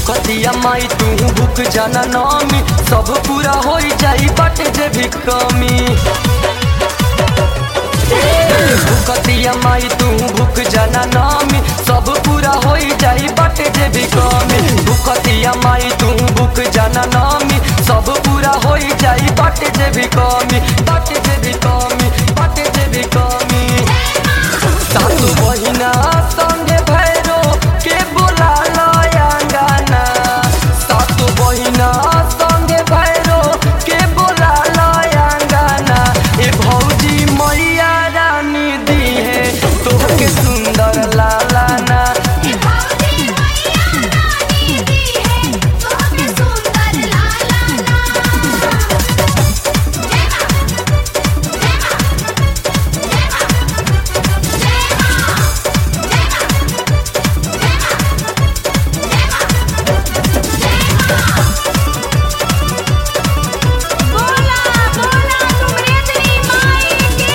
भूखतिया माई तू भूख जाना नामी सब पूरा हो जाई बाटे जे भी कमी भूखतिया माई तू भूख जाना नामी सब पूरा हो जाई बाटे जे भी कमी भूखतिया माई तू भूख जाना नामी सब पूरा हो जाई बाटे जे भी कमी बाटे जे भी कमी बाटे जे भी कमी सासु बहिना संगे भैरो के बोला लयांगाना सासु बहिना संगे भैरो के बोला लयांगाना ए भौजी मैया रानी दी है तोहके सुंदर लालाना ये भौजी मैया रानी दी है तोहके सुंदर लाला ना जय मां जय मां जय मां जय मां जय मां बोला बोला सुमरेतनी माई की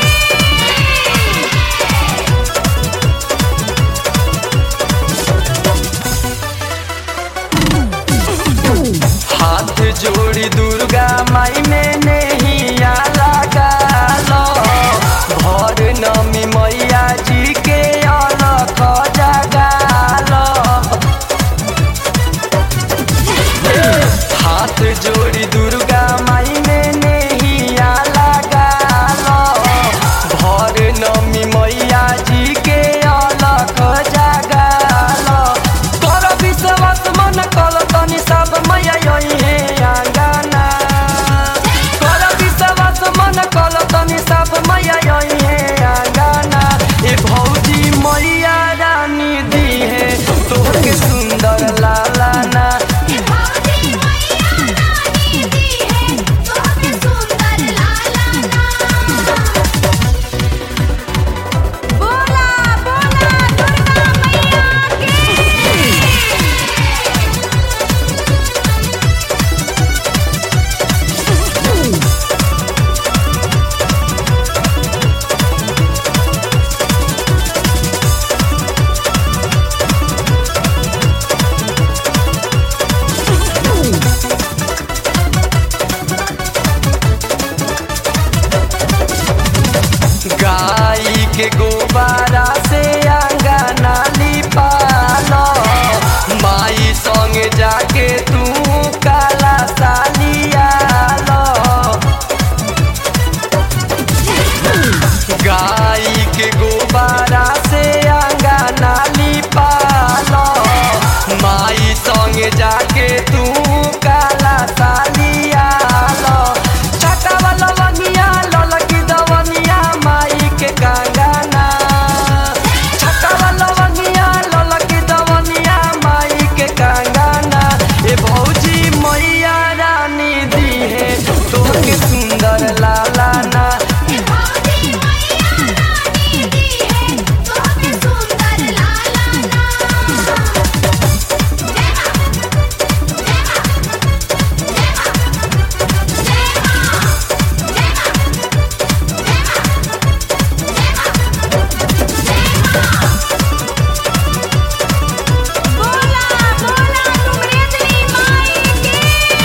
हाथ जोड़ी दुर्गा माई में नैया लगा लो भर नमी मैया जी के अलख जगा लो हाथ जोड़ी दुर्गा माई में नैया लगा लो भर नमी मैया जी के अलख जगा लो कर विश्वास मन कल तनी सब मैया यही है आंगना कर विश्वास मन कल तनी सब मैया यही है आंगना ए भौजी मैया रानी दी है तोहके सुंदर लालाना ये भौजी मैया रानी दी है तोहके सुंदर लाला ना बोला बोला दुर्गा मैया की गाई के गोबारा से अंगना लिपालो माई संगे जाके तू काला सालिया लो गाई के गोबारा से अंगना लिपालो माई संगे जाके तू काला सालिया लो छटा वाला वनिया ललकी दवनिया माई के कंगना छटा वाला वनिया ललकी दवनिया माई के कंगना ए भौजी मैया रानी दी है तोहके सुंदर लालाना ये भौजी मैया रानी दी है तोहके सुंदर लाला ना जय मां जय मां जय मां जय मां जय मां बोला बोला सुमरेतनी माई की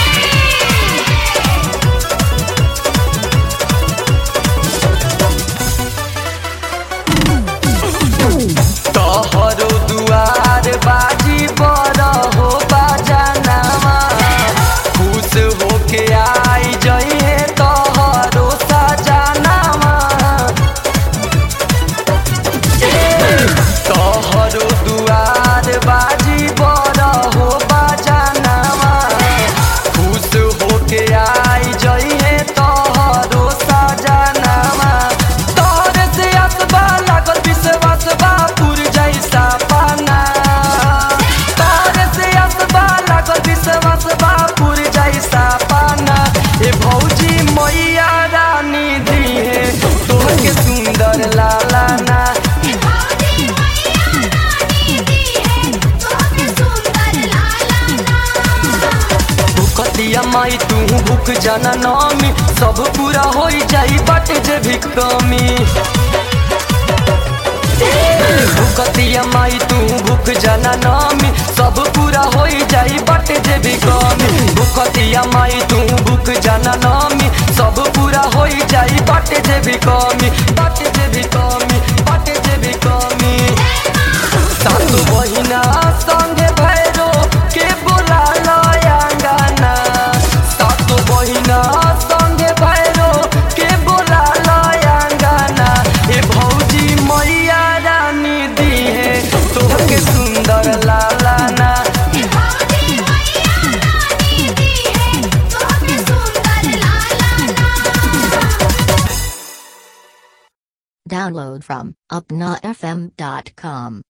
तोहरो दुआर बाजी बड़ हो बाजानामा खुश होके आई जइहे तोहरो सजानामा तोहरो दुआर बाजी बड़ हो बाजानामा खुश होके आई जइहे तोहरो सजानामा तोहरे से असबा लागल विश्वास बा पुर जैसा पाना तोहरे से असबा लागल विश्वास बा पुर जैसा पाना ए भौजी मैया रानी दी है तोहके सुंदर लालाना ये भौजी मैया रानी दी है तोहके सुंदर लाला ना भूखतिया माई तू भूख जाना नामी सब पूरा हो जाई बाटे जे भी कमी भूखतिया माई तू भूख जाना नामी सब पूरा हो जाई बट भूखतिया माई तू भूख जाना नामी सब पूरा होई जाई बाटे जे भी कमी बाटे जे भी कमी बाटे जे भी कमी सात बहिना संगे भैरो के बोला लयांगाना सात बहिना संगे भैरो के बोला लयांगाना ए भौजी मैया रानी दी है तोहके सुंदर लालाना ए भौजी मैया रानी दी है तोहके सुंदर लालाना Download from upnafm.com.